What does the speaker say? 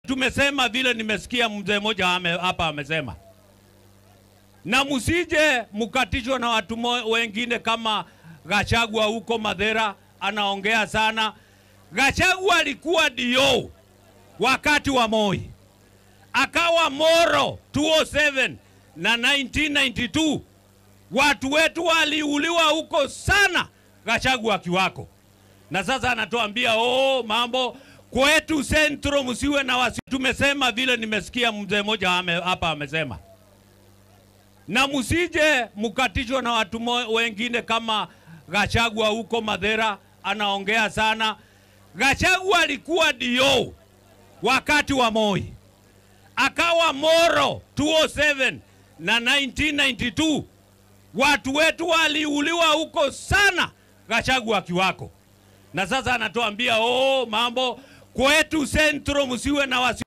tumesema vile nimesikia mzee mmoja ame- hapa amesema, na msije mkatishwa na watu mo- wengine kama Gachagua huko Madhera anaongea sana. Gachagua alikuwa dio wakati wa Moi, akawa Moro 207 na 1992 watu wetu waliuliwa huko sana, Gachagua akiwako, na sasa anatuambia oh, mambo kwetu Centro msiwe na wasi. Tumesema vile nimesikia mzee mmoja ame- hapa amesema, na msije mkatishwa na watu mo- wengine kama Gachagua huko Madhera anaongea sana. Gachagua alikuwa dio wakati wa Moi, akawa Moro 207 na 1992 watu wetu waliuliwa huko sana, Gachagua akiwako, na sasa anatuambia oh, mambo kwetu Centro msiwe na wasi